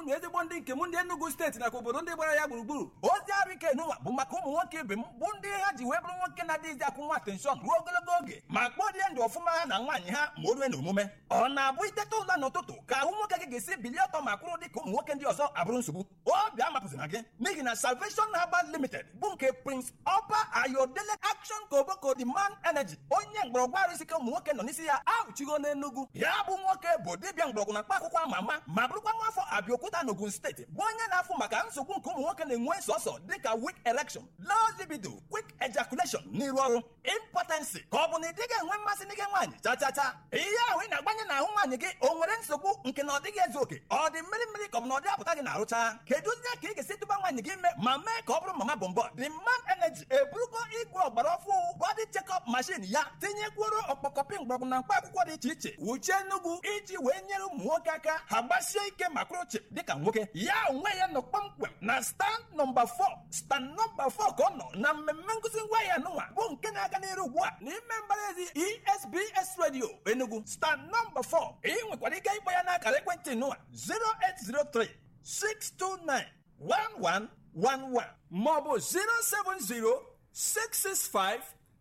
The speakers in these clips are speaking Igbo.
unu ezigbo ndị nke m ndị enugu steeti nakwa obodo ndị gbara ya gburugburu ozi arụ ike n'ụwa bụ maka ụmụ nwoke ibe m bụ ndị ha ji wee bụrụ nwoke na-adịghịzi akwụ nwa atenshọn ruo ogologo oge ma kpọrie ndụ ọfụma ha na nwaanyị ha ma o rue na omume ọ na-abụ iteta ụla n'ụtụtụ ka ahụ nwoke gị ga-esi bilie ọtọ ma kwụrụ dị ka ụmụ nwoke ndị ọzọ abụrụ nsogbu obi amapụzina gị n'ihi na salvation herbal limited bụ nke prince ọba ayodele action koboko the man energy onye mgbọrọgwụ arụsike ụmụ nwoke nọ n'isi ya ahụchigo n'enugwu ya bụ nwoke bụ dibịa mgbọrọgwụ na mkpa akwụkwọ ama ama ma bụrụkwa nwa afọ abịaokuta n'ogun steeti bụ onye na-afụ maka nsogbu nke ụmụ nwoke na-enwe sọsọ dịka weak erection low libido quick ejaculation n'iru ọrụ impotency ka ọ bụ na ị dịghị enwe mmasị n'ike nwaanyị cha cha cha ihe ahụ ị na-agbanye n'ahụ nwaanyị gị o nwere nsogbu nke na ọ dịghị ezu oke ọ dị mmiri mmiri ka ọ bụ na ọ dị apụta gị na-arụcha kedu ndị ka ị ga-esi tụba nwaanyị gị ime ma mee ka ọ bụrụ mama bọmbọ the man energy eburugo igwe ọgbara ọfụ body check-up machine ya tinyekwuoro ọkpọkọpị mgbọrọgwụ na mkpa akwụkwọ dị iche iche wuchie nnukwu iji wee nyere ụmụ nwoke aka ha gbasie ike ma kwụrụ chịm dịka nwoke ya onwe ya nọ kpọmkwem na stand nọmba 4 stand nọmba 4 ka ọ nọ na mmemme nkụzi ngwa ya nụnwa bụ nke na-aga n'iru ugbu a n'ime mbaraezi esbs radio enugu stand nọmba 4 ị nwekwara ike ịkpọ ya n'akara ekwentị nụwa 0803 629 1111 maọbụ 070 665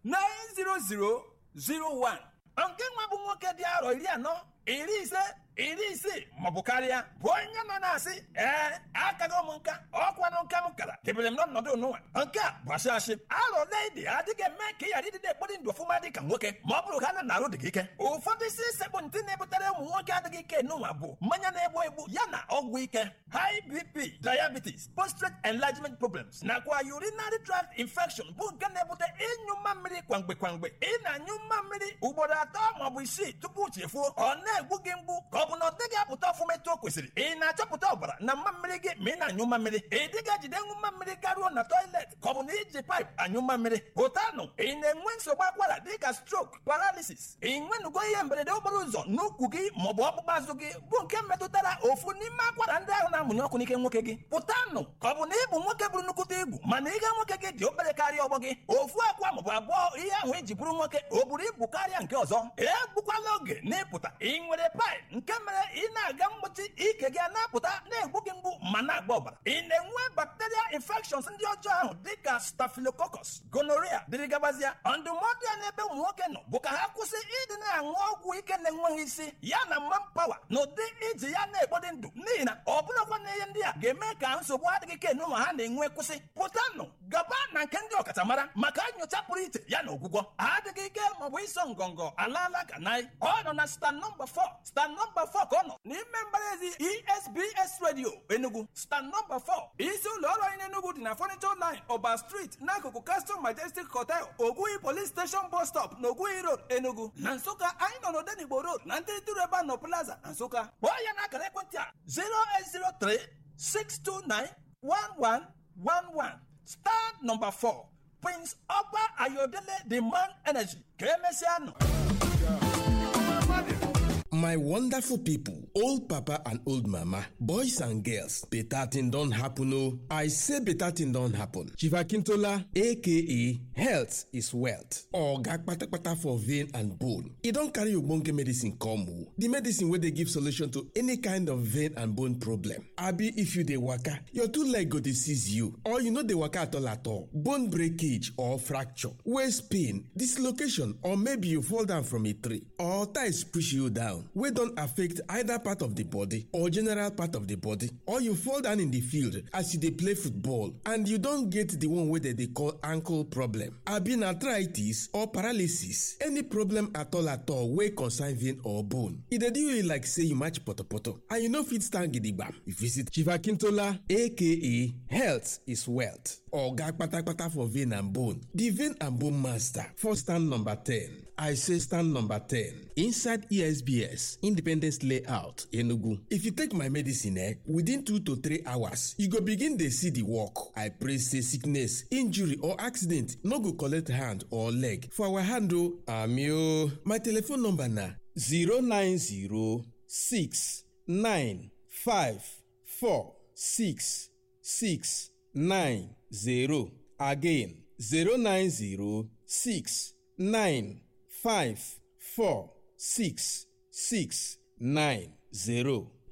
90001 nke nwa bụ nwoke dị arọ iri anọ iri ise iri isii maọbụ karịa bụ onye nọ na-asị ee akago m nka ọkwanụ nka m kara debere m n'ọnọdụ n'ụwa nke a bụ asị asị arọ ledi adịghị eme ka ị ghara ịdịde ekpori ndụ ọfụma dị ka nwoke ma ọ bụrụ ha na na-arụ dị gị ike ụfọdụ isi sekpụ ntị na-ebutere ụmụ nwoke adịghị ike n'ụwa bụ mmanya na-egbu egbu ya na ọgwụ ike high bp diabetes prostate enlargement problems nakwa urinary tract infection bụ nke na-ebute ịnyụ mma mmiri kwamgbe kwamgbe ị na-anyụ mma mmiri ugboro atọ maọbụ isii tupu chefuo ọ na-egbu gị mgbu ka ọ bụ na ọ dịghị apụta ọfụma etu o kwesịrị ị na-achọpụta ọbara na mma mmiri gị ma ị na-anyụ mma mmiri ị dịghị ejide nwu mma mmiri garuo na toilet ka ọ bụ na iji paịpụ anyụ mma mmiri pụtanụ ị na-enwe nsogbu akwara dịka stroke paralysis ị nwenugo ihe mberede okporo ụzọ n'ukwu gị maọbụ ọkpụkpụ azụ gị bụ nke metụtara ofu n'ime akwara ndị ahụ na-amụnye ọkụ n'ike nwoke gị pụtanụ ka ọ bụ na ị bụ nwoke bụrụ nnukwute ibu mana ihe nwoke gị dị obere karịa ọgbọ gị ofu akwa maọbụ abụọ ihe ahụ eji bụrụ nwoke o buru ibu karịa nke ọzọ egbukwala oge n'ịpụta ị nwere paịpụ nke mere ị na-aga mgbochi ike gị na-apụta na-egbu gị mgbu ma na-agba ọbara ị na-enwe bacterial infections ndị ọjọọ ahụ dịka staphylococcus gonorrhea dịrị gabazịa ndụmọdụ ya n'ebe ụmụ nwoke nọ bụ ka ha kwụsị ịdị na-aṅụ ọgwụ ike na-enweghị isi ya na manpower na ụdị iji ya na-ekpori ndụ n'ihi na ọ bụrụkwa na ihe ndị a ga-eme ka nsogbu adịghị ike n'ụlọ ha na-enwe kwụsị pụtanụ gaba na nke ndị ọkachamara maka nyocha pụrụ iche ya na ọgwụgwọ adịghị ike maọbụ ịsọ ngọngọ alaala ka naị ọ nọ na stand nọmba 4 stand nọmba 4 ka ọ nọ n'ime mbaraezi esbs radio enugu stand nọmba 4 isi ụlọ ọrụ anyị n'enugu dị na furniture line ọba street n'akụkụ castle majestic hotel ogwuhi police station bus stop na ogwuhi road enugu na nsụka anyị nọ n'odenigbo road na ntịrịtịrị ebe nọ plaza na nsụka kpọọ ya n'akara ekwentị a 0803 629 1111 star nọmba 4 prince ọba ayodele the man energy ka emesịa nọ My wonderful people, old papa and old mama, boys and girls, better thing don't happen oh. I say better thing don't happen. Chief Akintola, aka health is wealth. Oga kpatakpata for vein and bone. E don carry ogbonge medicine come oh. The medicine wey dey give solution to any kind of vein and bone problem. Abi if you dey waka, your two leg go dey seize you or you no dey waka at all at all. Bone breakage or fracture, waist pain, dislocation or maybe you fall down from a tree or ties push you down. wey don affect either part of the body or general part of the body or you fall down in the field as you dey play football and you don get the one wey dem dey call ankle problem abi na arthritis or paralysis any problem at all at all wey concern vein or bone e dey do you like say you match potopoto and you no fit stand gidigba you visit chief akintola aka health is wealth oga kpatakpata for vein and bone the vein and bone master for stand number ten i say stand number ten inside esbs independence layout enugu if you take my medicine eh within two to three hours you go begin dey see the work i pray say sickness injury or accident no go collect hand or leg for our hand o ami o my telephone number na zero nine zero six nine five four six six nine zero again zero nine zero six nine five four six six nine zero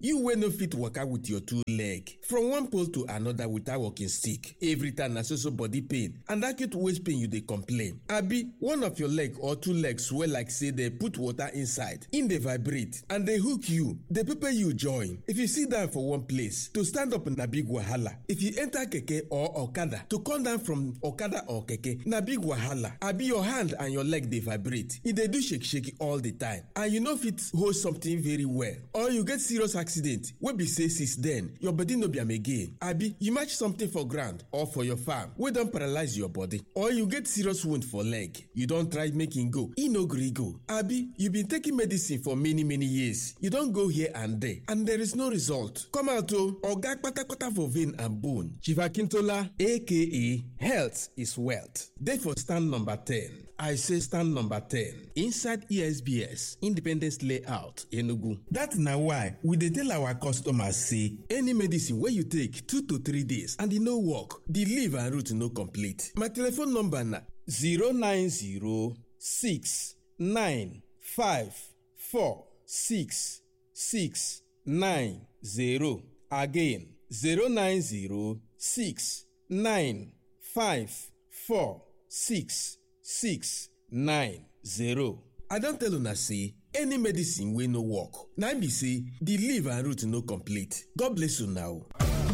you wey no fit waka with your two leg from one pole to another without walking stick every time na so so body pain and acute waist pain you dey complain abi one of your leg or two legs swell like say dey put water inside e dey vibrate and dey hook you dey pepper you join if you sit down for one place to stand up na big wahala if you enter keke or okada to come down from okada or keke na big wahala abi your hand and your leg dey vibrate e dey do shake shake all the time and you no fit hold something very well or you get serious accident wey be say since then your body no be am again abi you match something for ground or for your farm wey don paralyze your body or you get serious wound for leg you don try make e go e no gree go abi you been taking medicine for many many years you don go here and there and there is no result come out o oga kpatakpata for vein and bone chief akintola aka health is wealth dey for stand number ten I say stand number 10 inside ESBS Independence Layout Enugu. That na why we dey tell our customers say any medicine wey you take 2 to 3 days and e no work, the leaf and root no complete. My telephone number na 09069546690 again 090695466 six nine zero. I don tell una say any medicine wey no work na im be say the leaf and root no complete. God bless una o.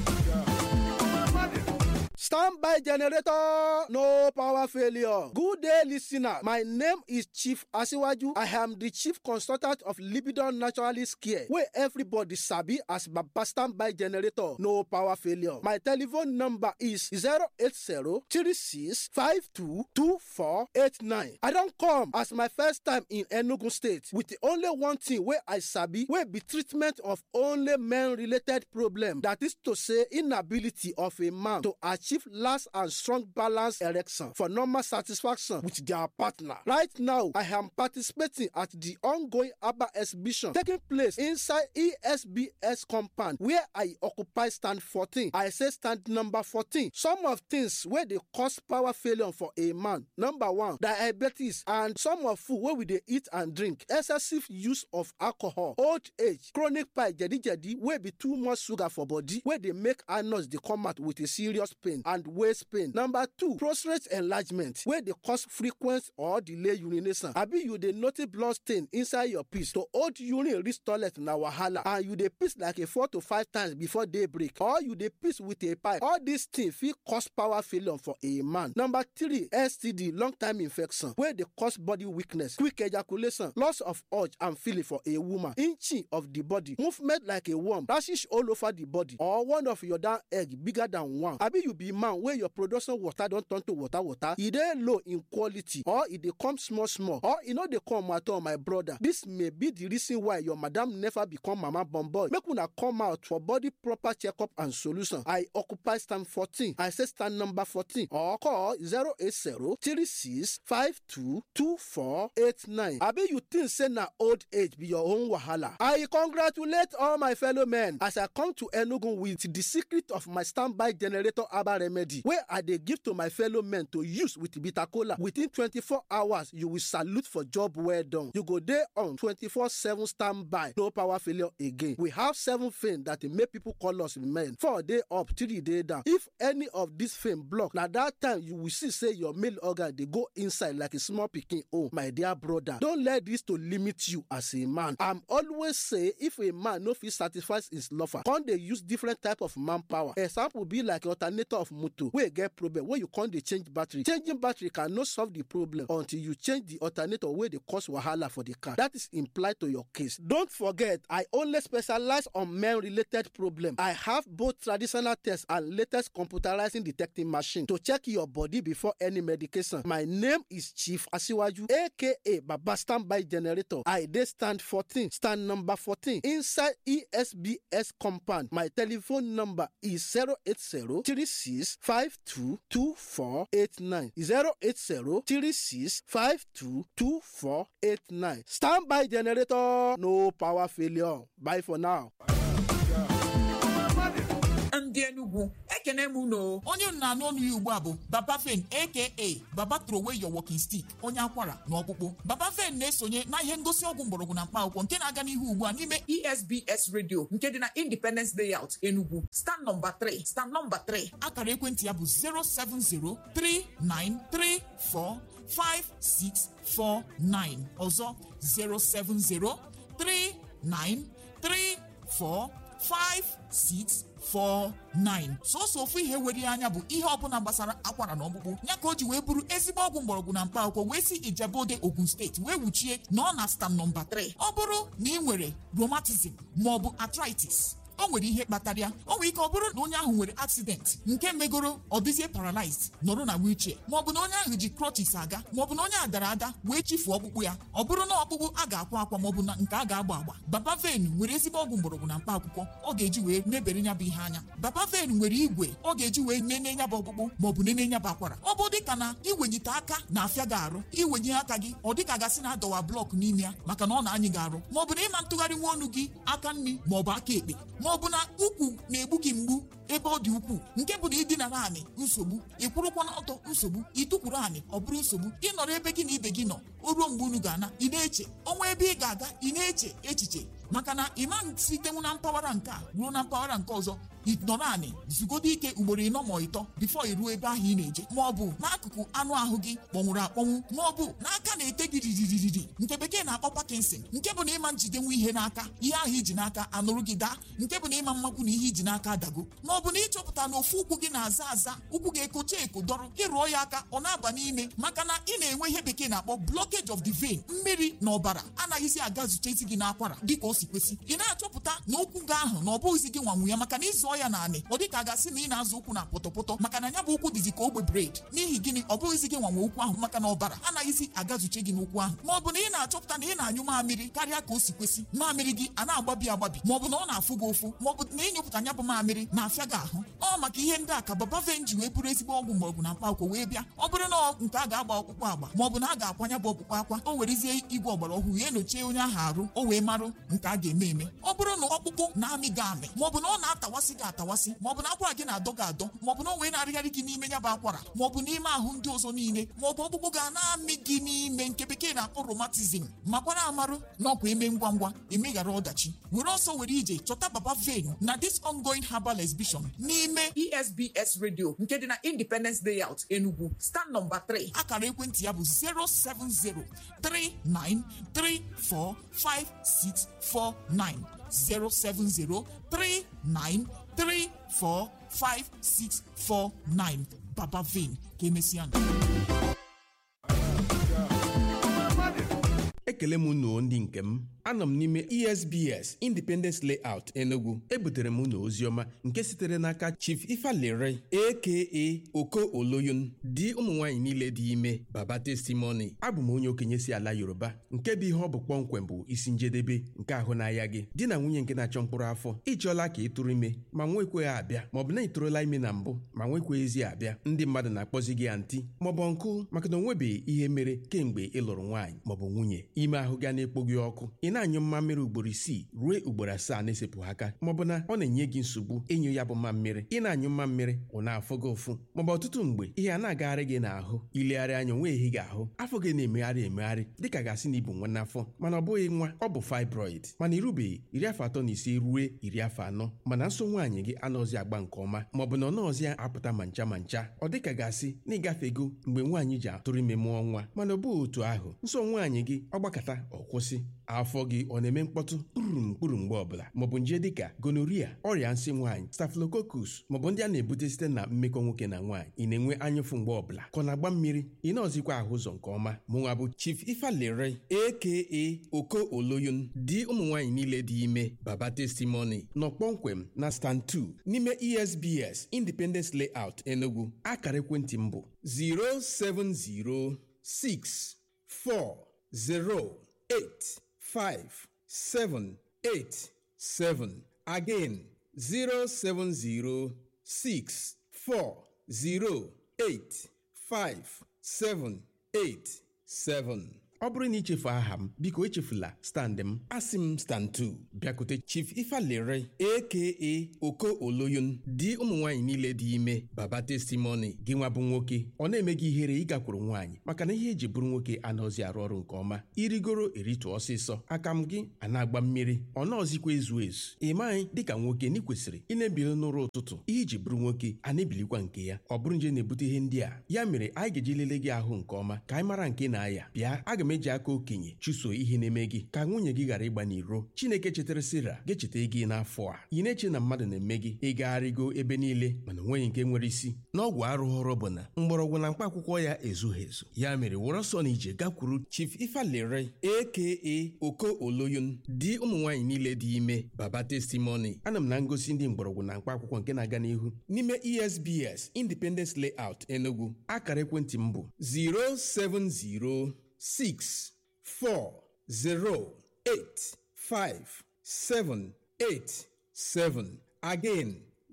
Standby generator, no power failure. Good day, listener. My name is Chief Asiwaju. I am the chief consultant of Libidon Naturalist Care, where everybody sabi as Baba Standby generator, no power failure. My telephone number is 080-3652-2489. I don come as my first time in Enugu State with the only one thing wey I sabi wey be treatment of only men-related problem. That is to say inability of a man to achieve last and strong balance erection for normal satisfaction with their partner. Right now, I am participating at the ongoing ABBA exhibition taking place inside ESBS compound where I occupy stand 14. I say stand number 14. Some of things wey dey cause power failure for a man. Number one, diabetes and some of food wey we dey eat and drink. Excessive use of alcohol, old age, chronic pie jedi-jedi wey be too much sugar for body wey dey make anus dey come out with a serious pain and waist pain. Number two, prostate enlargement wey dey cause frequent or delay urination. Abi you dey notice blood stain inside your piss to hold urine reach toilet na wahala and you dey piss like a four to five times before day break or you dey piss with a pipe. All these things fit cause power failure for a man. Number three, STD long time infection wey dey cause body weakness, quick ejaculation, loss of urge and feeling for a woman, inching of the body, movement like a worm, rashes all over the body or one of your down egg bigger than one. Abi you be man wey your production water don turn to water water, e dey low in quality or e dey come small small or e no dey come at all my brother. This may be the reason why your madam never become mama born boy. Make una come out for body proper checkup and solution. I occupy stand 14. I say stand number 14 or call 080 36 52 2489. Abi you think say na old age be your own wahala? I congratulate all my fellow men as I come to Enugu with the secret of my standby generator herbal remedy wey I dey give to my fellow men to use with bitter kola. Within 24 hours, you will salute for job well done. You go dey on 24/7 standby, no power failure again. We have seven fame that dey make people call us men. Four day up, three day down. If any of this fame block, na that time you will see say your male organ dey go inside like a small pikin own. My dear brother, don let this to limit you as a man. I'm always say if a man no fit satisfy his lover, come dey use different type of manpower. Example be like alternator of motor wey get problem wey you come dey change battery. Changing battery can no solve the problem until you change the alternator wey dey cause wahala for the car. That is implied to your case. Don't forget, I only specialize on men related problem. I have both traditional tests and latest computerizing detecting machine to check your body before any medication. My name is Chief Asiwaju, aka Baba Standby Generator. I dey stand 14, stand number 14 inside ESBS compound. My telephone number is 080 36 52 2489. 080 36 52 2489. Standby Generator, no power failure. Bye for now. And ndị Enugu ekene m unu onye unu na-anụ ọnụ ya ugbu a bụ Baba Fen aka Baba Throway Your Walking Stick onye akwara na ọkpụkpụ Baba Fen na-esonye na ihe ngosi ọgwụ mgbọrọgwụ na mkpa akwụkwọ nke na-aga n'ihu ugbu a n'ime ESBS Radio nke dị na Independence Layout Enugu stand nọmba 3 stand nọmba 3 akara ekwentị ya bụ 07039345649 ọzọ 07039345649 sọsọ ofu ihe were ya anya bụ ihe ọbụla gbasara akwara na ọkpụkpụ ya ka o ji wee bụrụ ezigbo ọgwụ mgbọrọgwụ na mkpa akwụkwọ wee si Ijebode Ogun steeti wee wuchie na ọ na stam nọmba 3 ọ bụrụ na ị nwere rheumatism maọbụ arthritis o nwere ihe kpatara ya o nwere ike ọ bụrụ na onye ahụ nwere accident nke megoro ọ dịzie paralyzed nọrọ na wheelchair maọbụ na onye ahụ ji crutches aga maọbụ na onye a dara ada wee chifuo ọkpụkpụ ya ọ bụrụ na ọkpụkpụ a ga-akwa akwa maọbụ na nke a ga-agba agba Baba Ven nwere ezigbo ọgwụ mgbọrọgwụ na mkpa akwụkwọ ọ ga-eji wee mebere ya bụ ihe anya Baba Ven nwere igwe ọ ga-eji wee nene ya bụ ọkpụkpụ maọbụ nene ya bụ akwara ọ bụ dịka na iwenyite aka na-afịa gị arụ iwenye aka gị ọ dịka gasị na adọwa blọk n'ime ya maka na ọ na-anyị gị arụ maọbụ na ịma ntụgharị nwa ọnụ gị aka nri maọbụ aka ekpe maọbụ na ukwu na-egbu gị mgbu ebe ọ dị ukwuu nke bụ na ịdinara anị nsogbu ịkwụrụkwa n'ọtọ nsogbu ịtụkwuru anị ọ bụrụ nsogbu ịnọrọ ebe gị na ibe gị nọ o ruo mgbe unu ga-ana ị na-eche ọnwa ebe ị ga-aga ị na-eche echiche maka na ịma sitenwu na mpaghara nke a ruo na mpaghara nke ọzọ nọrọ anị zugodo ike ugboro ịnọ ma ịtọ bifo iruo ebe ahụ ị na-eje ma ọ bụ n'akụkụ anụ ahụ gị kpọnwụrụ akpọnwụ ma ọ bụ n'aka na-ete gị riririri nke bekee na-akpọ Parkinson nke bụ na ịma njidenwu ihe n'aka ihe ahụ iji n'aka anụrụ gị daa nke bụ na ịma mmakwu na ihe iji n'aka adago ma ọ bụ na ịchọpụta na ofu ụkwụ gị na-aza aza ụkwụ gị ekocha eko dọrọ ịrụọ ya aka ọ na-aba n'ime maka na ị na-enwe ihe bekee na-akpọ blockage of the vein mmiri na ọbara anaghịzi aga zuchezi gị n'akwara dịka o si kwesị ị na-achọpụta na ụkwụ gị ahụ na ọ bụghịzi gị nwanwu ya maka na ịzụọ ya naanị ọ dịka a gasị na ị na-azụ ụkwụ na pọtọpọtọ maka na ya bụ ụkwụ dịzi ka ogbe bred n'ihi gịnị ọ bụghịzi gị nwanwe ụkwụ ahụ maka na ọbara anaghịzi agazuche gị n'ụkwụ ahụ ma ọ bụ na ị na-achọpụta na ị na-anyụ mamịrị karịa ka o si kwesị mamịrị gị a na-agbabi agbabi ma ọ bụ na ọ na-afụ gị ụfụ ma ọ bụ na ịnyụpụta ya bụ mamịrị na-afịa gị ahụ ọ maka ihe ndị a ka Baba Ven ji wee bụrụ ezigbo ọgwụ mgbọrọgwụ na mkpa akwụkwọ wee bịa ọ bụrụ na nke a ga-agba ọkpụkpụ agba ma ọ bụ na a ga-akwanya bụ ọkpụkpụ akwa o werezie igwe ọgbara ọhụrụ ya enyochie onye ahụ arụ o wee marụ nke a ga-eme eme ọ bụrụ na ọkpụkpụ na-amị gị amị ma ọ bụ na ọ na-atawasị gị atawasị ma ọ bụ na akwara gị na-adọ gị adọ ma ọ bụ na o wee na-arịgharị gị n'ime ya bụ akwara ma ọ bụ n'ime ahụ ndị ọzọ niile ma ọ bụ ọkpụkpụ ga na-amị gị n'ime nke bekee na-akpọ rheumatism makwara amarụ na ọkwa eme ngwa ngwa emeghara ọdachi were ọsọ were ije chọta Baba Ven na this ongoing herbal exhibition n'ime ESBS radio nke dị na Independence Layout Enugu stand nọmba 3 akara ekwentị ya bụ 07039345649 07039345649 Baba Ven ka emesịa ekele m unu ndị nke m anọ m n'ime esbs independence layout enugu ebutere m unu oziọma nke sitere n'aka chief ifalere aka oko oloyun di ụmụ nwaanyị niile dị ime baba testimony abụ m onye okenye si ala yoruba nke bụ ihe ọ bụ kpọmkwem bụ isi njedebe nke ahụ n'ahịa gị di na nwunye nke na-achọ mkpụrụ afọ ịchọọla ka ị tụrụ ime ma nwekweghị abịa maọbụ na ị tụrụla ime na mbụ ma nwekweghịzi abịa ndị mmadụ na-akpọzi gị antị maọbụ nkụ maka na o nwebeghị ihe mere kemgbe ị lụrụ nwaanyị maọbụ nwunye ime ahụ ga na-ekpo gị ọkụ ị na-anyụ mmammiri ugboro isii ruo ugboro asaa na-esepụghị aka maọbụ na ọ na-enye gị nsogbu ịnyụ ya bụ mmammiri ị na-anyụ mmammiri ọ na-afụ gị ụfụ maọbụ ọtụtụ mgbe ihe a na-agagharị gị n'ahụ ilegharị anya onwe ehi gị ahụ afọ gị na-emegharị emegharị dịka gasị na ibu nwa n'afọ mana ọ bụghị nwa ọ bụ fibroid mana irubeghị iri afọ atọ na ise ruo iri afọ anọ mana nso nwaanyị gị anọzi agba nke ọma maọbụ na ọ nọọzi apụta ma ncha ma ncha ọ dịka gasị na ịgafego mgbe nwaanyị ji atụrụ ime mụọ nwa mana ọ bụghị otu ahụ nso nwaanyị gị ọ gbakọta ọ kwụsị afọ gị ọ na-eme mkpọtụ kpurum kpuru mgbe ọbụla maọbụ nje dịka gonoria ọrịa nsị nwaanyị staphylococcus maọbụ ndị a na-ebute site na mmekọ nwoke na nwaanyị ị na-enwe anyụfụ mgbe ọbụla ka ọ na-agba mmiri ị na-ọzikwa ahụ ụzọ nke ọma mụnwa bụ chief ifalere aka oko oloyun di ụmụ nwaanyị niile dị ime baba testimony nọ kpọmkwem na stand 2 n'ime esbs independence layout enugu akara ekwentị m bụ 0706408 five seven eight seven again zero seven zero six four zero eight five seven eight seven ọ bụrụ na ichefu aha m biko echefula stand m asị m stand 2 bịakute chief ifalere aka oko oloyun di ụmụ nwaanyị niile dị ime baba testimony gị nwa bụ nwoke ọ na-eme gị ihere ịgakwuru nwaanyị maka na ihe eji bụrụ nwoke anaghịzi arụ ọrụ nke ọma irigoro eritụ ọsịsọ aka m gị a na-agba mmiri ọ nọọzikwa ezu ezu ị maghị dịka nwoke na ị kwesịrị ị na-ebili n'ụra ụtụtụ ihe iji bụrụ nwoke a na-ebilikwa nke ya ọ bụrụ nje na-ebute ihe ndị a ya mere anyị ga-eji lelee gị ahụ nke ọma ka anyị mara nke na-aya bịa aga m eji aka okenye chụso ihe na-eme gị ka nwunye gị ghara ịgba n'iro chineke chetara sira ga-echeta gị n'afọ a ị na-eche na mmadụ na-eme gị ịgagharịgo ebe niile mana onweghị nke nwere isi n'ọgwụ arụghọrọ bụ na mgbọrọgwụ na mkpa akwụkwọ ya ezughị ezu ya mere wụrụ ọsọ na ije gakwuru chief ifalere aka oko oloyun di ụmụ nwaanyị niile dị ime baba testimony ana m na ngosi ndị mgbọrọgwụ na mkpa akwụkwọ nke na-aga n'ihu n'ime esbs independence layout enugu akara ekwentị m bụ 07064085787 again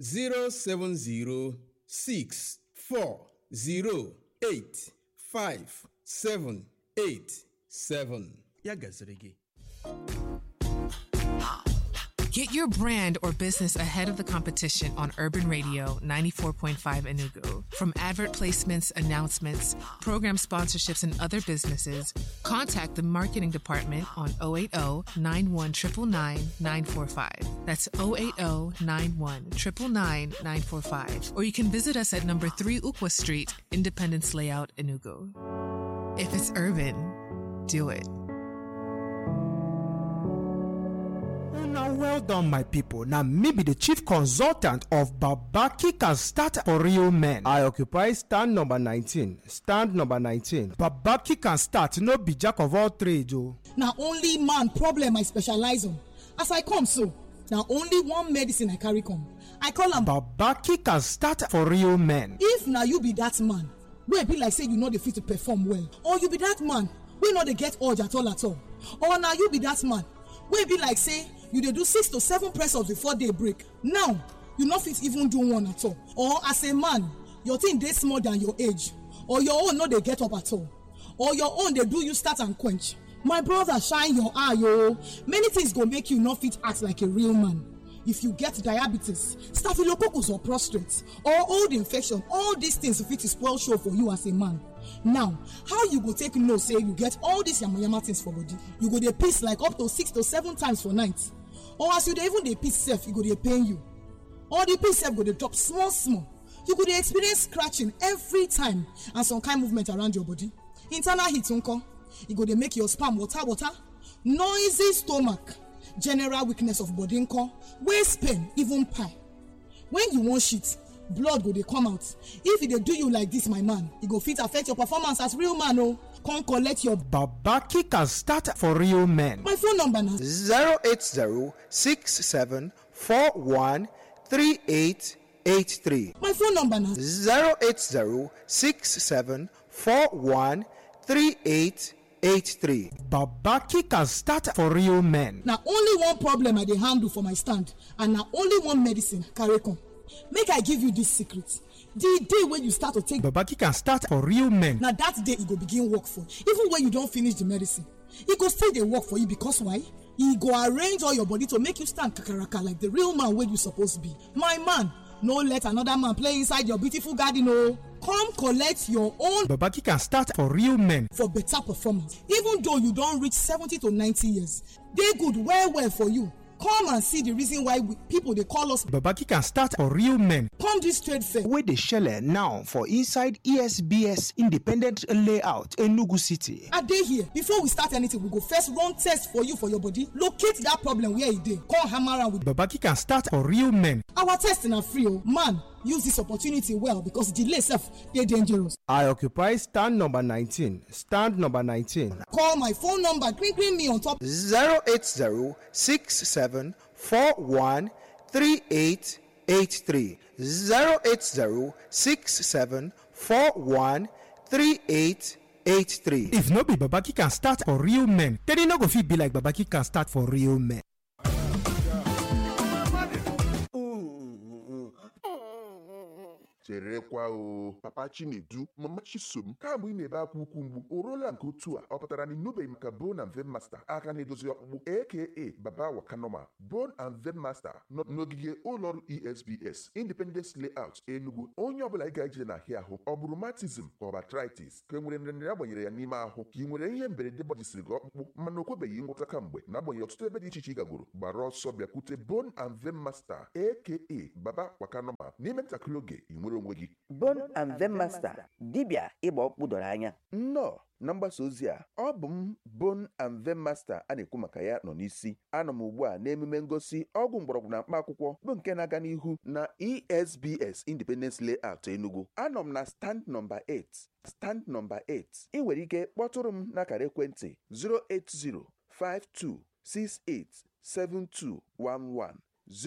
07064085787 ya gaziri gị Get your brand or business ahead of the competition on Urban Radio 94.5 Enugu. From advert placements, announcements, program sponsorships, and other businesses, contact the marketing department on 080 91 945. That's 080 91 945. Or you can visit us at number 3 Ukwa Street, Independence Layout, Enugu. If it's urban, do it. Now, well done, my people. Now, me be the chief consultant of Babaki Can Start for Real Men. I occupy stand number 19. Stand number 19. Babaki Can Start, no be jack of all trades, oh. na only man problem i specialize on as i come so na only one medicine i carry come i call am Babaki Can Start for Real Men. if na you be that man wey be like say you no dey fit to perform well or you be that man wey no dey get urge at all at all or na you be that man wey be like say you dey do six to seven press ups before day break now you no fit even do one at all or as a man your thing dey small than your age or your own no dey get up at all or your own dey do you start and quench my brother shine your eye o many things go make you no fit act like a real man if you get diabetes staphylococcus or prostate or old infection all these things fit spoil show for you as a man now how you go take know say you get all these yamayama things for body you go dey piss like up to six to seven times for night or as you dey even dey piss sef e go dey pain you or the piss sef go dey drop small small you go dey experience scratching every time and some kind movement around your body internal heat nko e go dey make your sperm water water noisy stomach general weakness of body nko waist pain even pie when you wan shit blood go dey come out if e dey do you like this my man e go fit affect your performance as real man o come collect your Babaki Can Start for Real Men. my phone number na 08067413883. my phone number na 08067413883. Babaki Can Start for Real Men. na only one problem i dey handle for my stand and na only one medicine I carry come make i give you this secret the day wey you start to take Babaki Can Start for Real Men. na that day e go begin work for you even when you don finish the medicine e go still dey work for you because why e go arrange all your body to make you stand kakaraka like the real man wey you suppose be my man no let another man play inside your beautiful garden o come collect your own Babaki Can Start for Real Men. for better performance even though you don reach seventy to ninety years dey good well well for you come and see the reason why we, people dey call us Babaki Can Start for Real Men. come this trade fair wey dey shele now for inside esbs independent layout enugu city i dey here before we start anything we go first run test for you for your body locate that problem where e dey come hammer am with babaki can start for real men our test na free o man use this opportunity well because delay sef dey dangerous i occupy stand number nineteen stand number nineteen call my phone number gree gree me on top zero eight zero six seven four one three eight eight three zero eight zero six seven four one three eight eight three. if no be babaki can start for real men then e no go fit be like babaki can start for real men. cherekwa o papa chinedu mama chisom kamgbe ị na-ebe akwa ukwu mgbu o ruola nke otu a ọ pụtara na ịnụbeghị maka bone and vein master aka na-edozi ọkpụkpụ aka baba wakanoma bone and vein master nọ n'ogige ụlọọrụ esbs independence layout enugu onye ọbụla ị ga-eje na ahịa ahụ ọ bụ rheumatism ka ọ bụ arthritis ka e nwere nrịnrịa agbanyere ya n'ime ahụ ka ị nwere ihe mberede gbajisiri gị ọkpụkpụ mana o kwebeghị ngwọta kamgbe na-agbanyeghị ọtụtụ ebe dị iche iche ị gagoro gbara ọsọ bịakwute bone and vein master aka baba wakanoma n'ime ntakịrị oge ị nwere onwe gị Bone and Vein Master dibịa ịgba ọkpụkpụ doro anya nnọọ na mgbasa ozi a ọ bụ m Bone and Vein Master a na-ekwu maka ya nọ n'isi anọ m ugbu a n'emume ngosi ọgwụ mgbọrọgwụ na mkpa akwụkwọ bụ nke na-aga n'ihu na esbs independence layout enugu anọ m na stand nọmba 8 stand nọmba 8 ị nwere ike kpọtụrụ m n'akara ekwentị 08052687211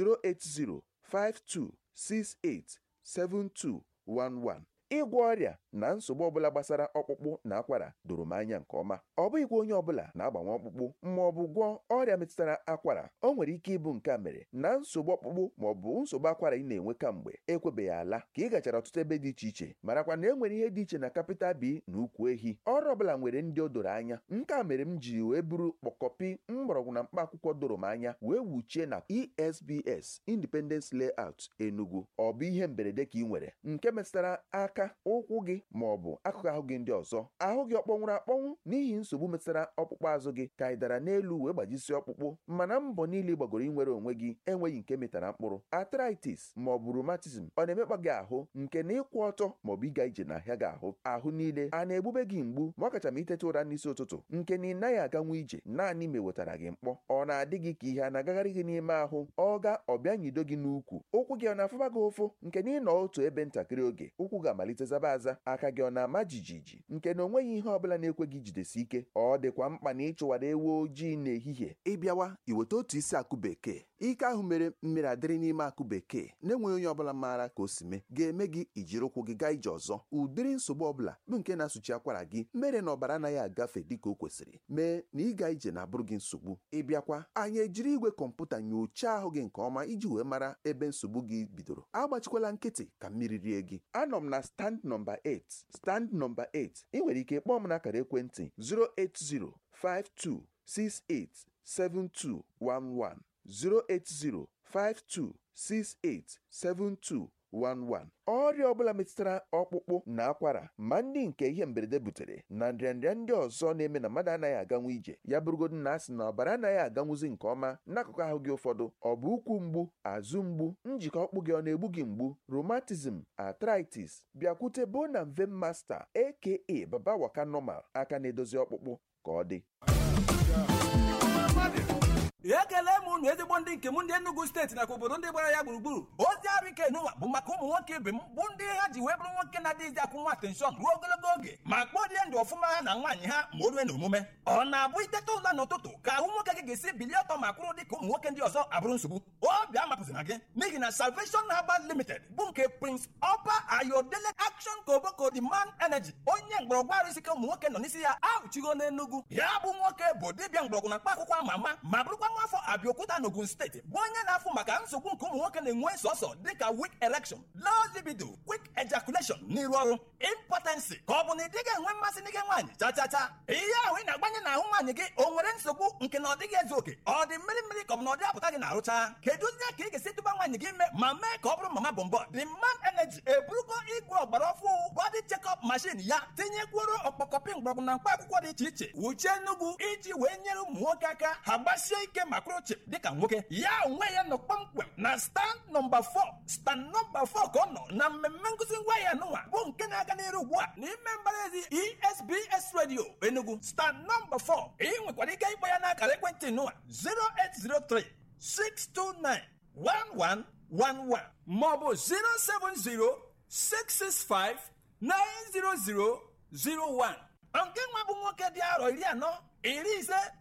08052687211 ịgwọ ọrịa na nsogbu ọbụla gbasara ọkpụkpụ na akwara doro m anya nke ọma ọ bụghịkwa onye ọbụla na-agbanwe ọkpụkpụ ma ọ bụ gwọọ ọrịa metụtara akwara o nwere ike ịbụ nke a mere na nsogbu ọkpụkpụ ma ọ bụ nsogbu akwara ị na-enwe kamgbe ekwebeghị ala ka ị gachara ọtụtụ ebe dị iche iche marakwa na e nwere ihe dị iche na kapịtal bi na ukwu ehi ọrụ ọbụla nwere ndị o doro anya nke a mere m ji wee buru kpọkọpi mgbọrọgwụ na mkpa akwụkwọ doro m anya wee wuchie na esbs independence layout enugu ọ bụ ihe mberede ka ị nwere nke metụtara aka ụkwụ gị ma ọ bụ akụkụ ahụ gị ndị ọzọ ahụ gị ọ kpọnwụrụ akpọnwụ n'ihi nsogbu metụtara ọkpụkpụ azụ gị ka ị dara n'elu wee gbajisie ọkpụkpụ mana mbọ niile ị gbagoro inwere onwe gị enweghị nke metara mkpụrụ arthritis ma ọ bụ rheumatism ọ na-emekpa gị ahụ nke na ịkwụ ọtọ ma ọ bụ ịga ije n'ahịa gị ahụ ahụ niile a na-egbube gị mgbu ma ọ kacha ma iteta ụra n'isi ụtụtụ nke na ị naghị aganwu ije naanị ma ewetara gị mkpọ ọ na-adị gị ka ihe a na-agagharị gị n'ime ahụ ọ ga ọbịa nyido gị n'ukwu ụkwụ gị ọ na-afụba gị ụfụ nke na ịnọ otu ebe ntakịrị oge ụkwụ ga-amalite zaba aza aka gị ọ na-ama jijiji nke na onweghị ihe ọbụla na-ekwe gị jidesi ike ọ dịkwa mkpa na ịchụwara ewu ojii n'ehihie ịbịawa iweta otu isi akụ bekee ike ahụ mere mmiri adịrị n'ime akụ bekee na-enweghị onye ọbụla maara ka o si mee ga-eme gị ijiri ụkwụ gị gaa ije ọzọ ụdịrị nsogbu ọbụla bụ nke na-asụchi akwara gị mere na ọbara anaghị agafe dịka o kwesịrị mee na ịga ije na-abụrụ gị nsogbu ịbịakwa anyị ejiri igwe kọmputa nyochaa ahụ gị nke ọma iji wee mara ebe nsogbu gị bidoro agbachikwala nkịtị ka mmiri rie gị anọ m na stand nọmba 8 stand nọmba 8 ị nwere ike kpọọ m n'akara ekwentị 08052687211 08052687211 ọrịa ọbụla metụtara ọkpụkpụ na akwara ma ndị nke ihe mberede butere na nrịanrịa ndị ọzọ na-eme na mmadụ anaghị aganwu ije ya bụrụgodu na asị na ọbara anaghị aganwuzi nke ọma n'akụkụ ahụ gị ụfọdụ ọ bụ ụkwụ mgbu azụ mgbu njikọ ọkpụ gị ọ na-egbu gị mgbu rheumatism arthritis bịakwute bone and vein master aka baba waka normal aka na-edozi ọkpụkpụ ka ọ dị ekele m unu ezigbo ndị nke m ndị Enugu steeti nakwa obodo ndị gbara ya gburugburu ozi arụ ike n'ụwa bụ maka ụmụ nwoke ibe m bụ ndị ha ji wee bụrụ nwoke na-adịghịzi akwụ nwa atenshọn ruo ogologo oge ma kpọrie ndụ ọfụma ha na nwaanyị ha ma o rue n'omume ọ na-abụ iteta ụla n'ụtụtụ ka ahụ nwoke gị ga-esi bilie ọtọ ma kwụrụ dị ka ụmụ nwoke ndị ọzọ abụrụ nsogbu obi amapụzina gị n'ihi na Salvation Herbal Limited bụ nke Prince Oba Ayodele Action Koboko the man energy onye mgbọrọgwụ arụ isi ka ụmụ nwoke nọ n'isi ya ahụchigo n'Enugu ya bụ nwoke bụ dibịa mgbọrọgwụ na mkpa akwụkwọ ama ama ma bụrụkwa nwa afọ Abiokuta n'Ogun steeti bụ onye na-afụ maka nsogbu nke ụmụ nwoke na-enwe sọsọ dịka weak erection low libido quick ejaculation n'iru ọrụ impotency ka ọ bụ na ị dịghị enwe mmasị n'ike nwaanyị cha cha cha ihe ahụ ị na-agbanye n'ahụ nwaanyị gị o nwere nsogbu nke na ọ dịghị ezu oke ọ dị mmiri mmiri ka ọ bụ na ọ dị apụta gị na-arụcha kedu ihe ka ị ga-esi tụba nwaanyị gị ime ma mee ka ọ bụrụ mama bọmbọ the man energy eburugo igwe ọgbara ọfụ body check-up machine ya tinyekwuru ọkpọkọpị mgbọrọgwụ na mkpa akwụkwọ dị iche iche wuchie nnukwu iji wee nyere ụmụ nwoke aka ha gbasie ike ma kwụrụ chịm dịka nwoke ya onwe ya nọ kpọmkwem na stand nọmba 4 stand nọmba 4 ka ọ nọ na mmemme nkụzi ngwa ya nụnwa bụ nke na-aga n'iru ugbu a n'ime mbara ezi esbs radio enugu stand nọmba 4 ị nwekwara ike ịkpọ ya n'akara ekwentị nụwa 0803 629 1111 maọbụ 070 665 90001 nke nwa bụ nwoke dị arọ iri anọ iri ise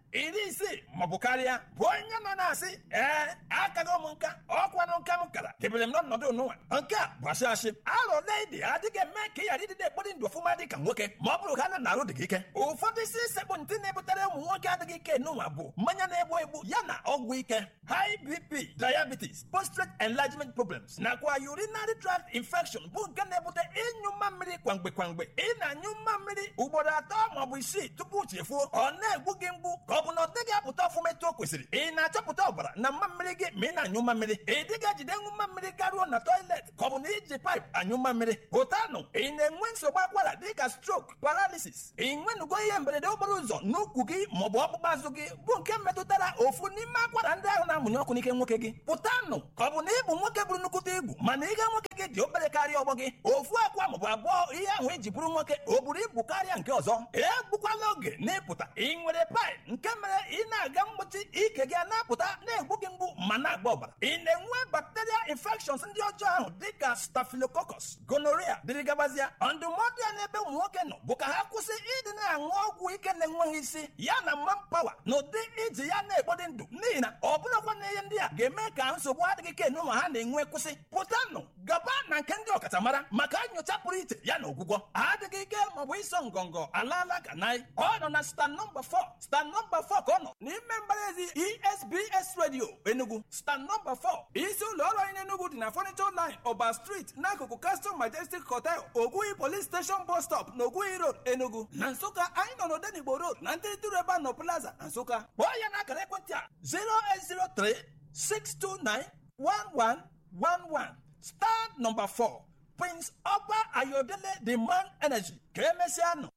iri isii maọbụ karịa bụ onye nọ na-asị ee akago m nka ọkwanụ nka m kara debere m n'ọnọdụ onụnwa nke a bụ asị asị alụ ledi adịghị eme ka ị ghara ịdịde ekpori ndụ ọfụma dị ka nwoke ma ọ bụrụ ha na narụ dị gị ike ụfọdụ isi sekpụ ntị na-ebutere ụmụ nwoke adịghị ike n'ụwa bụ mmanya na-egbu egbu ya na ọgwụ ike high bp diabetes prostate enlargement problems nakwa urinary tract infection bụ nke na-ebute ịnyụ mma mmiri kwamgbe kwamgbe ị na-anyụ mma mmiri ugboro atọ maọbụ isii tupu chefuo ọ na-egbu gị mgbu ka ọ bụ na ọ dịghị apụta ọfụma etu o kwesịrị ị na-achọpụta ọbara na mma mmiri gị ma ị na-anyụ mma mmiri ị dịghị ejide ṅụ mma mmiri garuo na toilet ka ọ bụ na iji paịp anyụ mma mmiri pụtanụ ị na-enwe nsogbu akwara dịka stroke paralysis ị nwenugo ihe mberede okporo ụzọ n'ukwu gị maọbụ ọkpụkpụ azụ gị bụ nke metụtara ofu n'ime akwara ndị ahụ na-amụnye ọkụ n'ike nwoke gị pụtanụ ka ọ bụ na ị bụ nwoke bụrụ nnukwute ibu mana ihe nwoke gị dị obere karịa ọgbọ gị ofu akwa maọbụ abụọ ihe ahụ eji bụrụ nwoke o buru ibu karịa nke ọzọ egbukwala oge n'ịpụta ị nwere paịp nke mere ị na-aga mgbochi ike gị a na-apụta na-egbu gị mgbu ma na-agba ọbara ị na-enwe bacterial infections ndị ọjọọ ahụ dịka staphylococcus gonorrhea dịrị gabazịa ndụmọdụ ya n'ebe ụmụ nwoke nọ bụ ka ha kwụsị ịdị na-aṅụ ọgwụ ike na-enweghị isi ya na manpower na ụdị iji ya na-ekpọdị ndụ n'ihi na ọ bụrụkwa na ihe ndị a ga-eme ka nsogbu adịghị ike n'ụlọ ha na-enwe kwụsị pụtanụ gaba na nke ndị ọkachamara maka nyocha pụrụ iche ya na ọgwụgwọ adịghị ike maọbụ ịsọ ngọngọ alaala ka naị ọ nọ na stan nọmba 4 stan nọmba 4 ka ọ nọ n'ime mbaraezi esbs radio enugu stan nọmba 4 isi ụlọ ọrụ anyị n'enugu dị na furniture line ọba street n'akụkụ castle majestic hotel ogwuhi police station bus stop na ogwuhi road enugu na nsụka anyị nọ n'odenigbo road na ntịrịtịrị ebe a nọ plaza na nsụka kpọọ ya n'akara ekwentị a 0803 629 1111 star nọmba 4 prince ọba ayodele the man energy ka emesịa nọ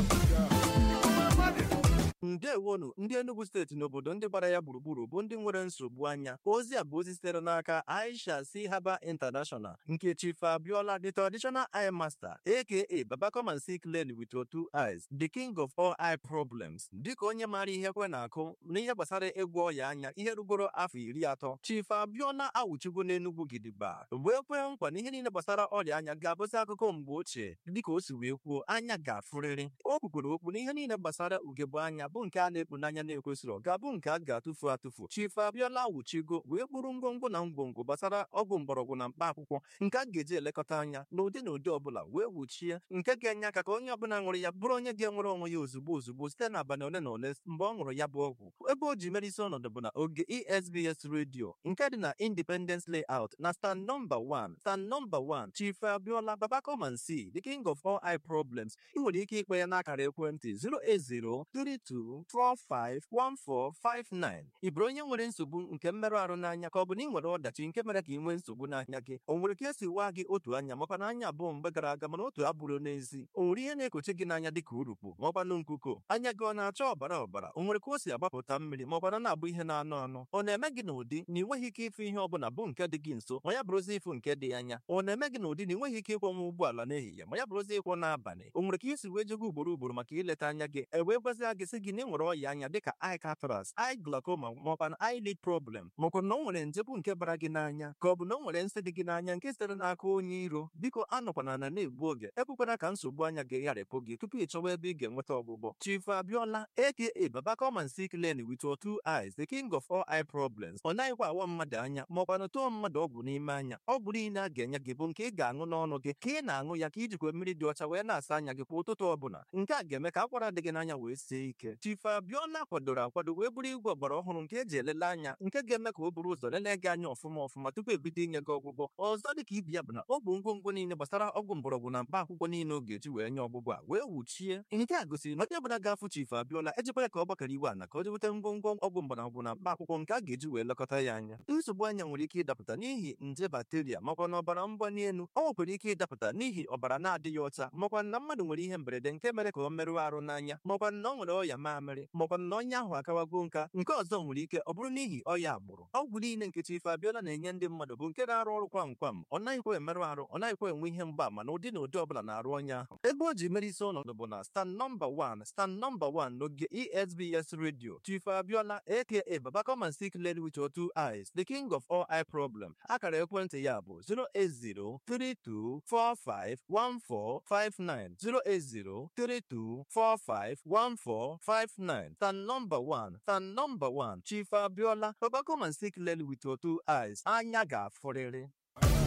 ndewonu ndị enugu steeti n'obodo ndị gbara ya gburugburu bụ ndị nwere nsogbu anya ozi a bụ ozi sitere n'aka aisha si haba international nke chief abiola the traditional eye master aka baba come and see clearly with your two eyes the king of all eye problems dịka onye maara ihe kwe na-akụ n'ihe gbasara ịgwọ ọya anya ihe rugoro afọ iri atọ chief abiola awụchigo n'enugwu gidigba wee kwee nkwa na ihe niile gbasara ọrịa anya ga-abụzi akụkọ mgbe ochie dịka o si wee kwuo anya ga-afụrịrị o kwukwere okwu na ihe niile gbasara ugegbe anya bụ nke a na-ekpu n'anya na-ekwesịrị ga-abụ nke a ga-atụfu atụfu chief abiola wuchigo wee kpụrụ ngwongwo na ngwongwo gbasara ọgwụ mgbọrọgwụ na mkpa akwụkwọ nke a ga-eji elekọta anya n'ụdị na ụdị ọbụla wee wuchie nke ga-enye aka ka onye ọbụla ṅụrụ ya bụrụ onye ga-enwere onwe ya ozugbo ozugbo site n'abalị ole na ole mgbe ọ ṅụrụ ya bụ ọgwụ ebe o ji mere isi ọnọdụ bụ na oge esbs redio nke dị na independence layout na stand nọmba 1 stand nọmba 1 chief abiola baba come and see the king of all eye problems ị nwere ike ikpe ya n'akara ekwentị 08032 451459 ị bụrụ onye nwere nsogbu nke mmerụ ahụ n'anya ka ọ bụ na ị nwere ọdachi nke mere ka ị nwee nsogbu n'anya gị o nwere ka esi waa gị otu anya makwa na anya abụọ mgbe gara aga mana otu abụrụ n'ezi o nwere ihe na-ekochi gị n'anya dịka urukpu maọkwanụ nkuko anya gị ọ na-acha ọbara ọbara o nwere ka o si agbapụta mmiri maọkwana na-abụ ihe na-anụ anụ ọ na-eme gị n'ụdị na ị nweghị ike ịfụ ihe ọbụla bụ nke dị gị nso ma ya bụrụzi ịfụ nke dị anya ọ na-eme gị n'ụdị na ị nweghị ike ịkwọnwa ụgbọala n'ehihie ma ya bụrụzi ịkwọ n'abalị o nwere ka isi wee jego ugboro ugboro maka ileta anya gị e wee gwazie gị sị gị na ị nwere ọya anya dịka eye cataract eye glaucoma maọkwa na eyelid problem maọkwa na o nwere nje bụ nke bara gị n'anya ka ọ bụ na o nwere nsị dị gị n'anya nke sitere n'aka onye iro biko anọkwana na na-egbu oge ekwekwana ka nsogbu anya gị gharịpụ gị tupu ị chọwa ebe ị ga-enweta ọgwụgwọ chief abiola aka baba come and see clearly with your two eyes the king of all eye problems ọ naghịkwa awa mmadụ anya maọkwa na tụọ mmadụ ọgwụ n'ime anya ọgwụ niile a ga-enye gị bụ nke ị ga-aṅụ n'ọnụ gị ka ị na-aṅụ ya ka ijikwa mmiri dị ọcha wee na-asa anya gị kwa ụtụtụ ọbụla nke a ga-eme ka akwara dị gị n'anya wee sie ike chief abiola kwadoro akwado wee bụrụ igwe ọgbara ọhụrụ nke eji elele anya nke ga-eme ka o buru ụzọ lelee gị anya ọfụma ọfụma tupu ebido inye gị ọgwụgwọ ọzọ dịka ibi ya bụ na ọ bụ ngwongwo niile gbasara ọgwụ mgbọrọgwụ na mkpa akwụkwọ niile ọ ga-eji wee nye ọgwụgwọ a wee wuchie nke a gosiri na onye ọbụla ga-afụ chief abiola ejikwara ka ọ gbakọrọ iwe ana ka o jeweta ngwongwo ọgwụ mgbọrọgwụ na mkpa akwụkwọ nke a ga-eji wee lekọta ya anya nsogbu anya nwere ike ịdapụta n'ihi nje bakteria makwa na ọbara mgbali elu ọ nwekwara ike ịdapụta n'ihi ọbara na-adịghị ọcha makwa na mmadụ nwere ihe mberede nke mere ka ọ merụọ arụ n'anya makwa na ọ nwere ọya mamịrị makwa na onye ahụ akawago nka nke ọzọ nwere ike ọ bụrụ n'ihi ọya agbụrụ ọgwụ niile nke chief abiola na-enye ndị mmadụ bụ nke na-arụ ọrụ kwam kwam ọ naghịkwa emerụ arụ ọ naghịkwa enwe ihe mgbaama na ụdị na ụdị ọbụla na-arụ onye ahụ ebe o ji mere isi ọnọdụ bụ na stand nọmba 1 stand nọmba 1 n'oge esbs radio chief abiola aka baba come and see clearly with your two eyes the king of all eye problem akara ekwentị ya bụ 08032451459 08032451459 59 stand number 1 stand number 1 chief abiola baba come and see clearly with your two eyes anya ga-afụrịrị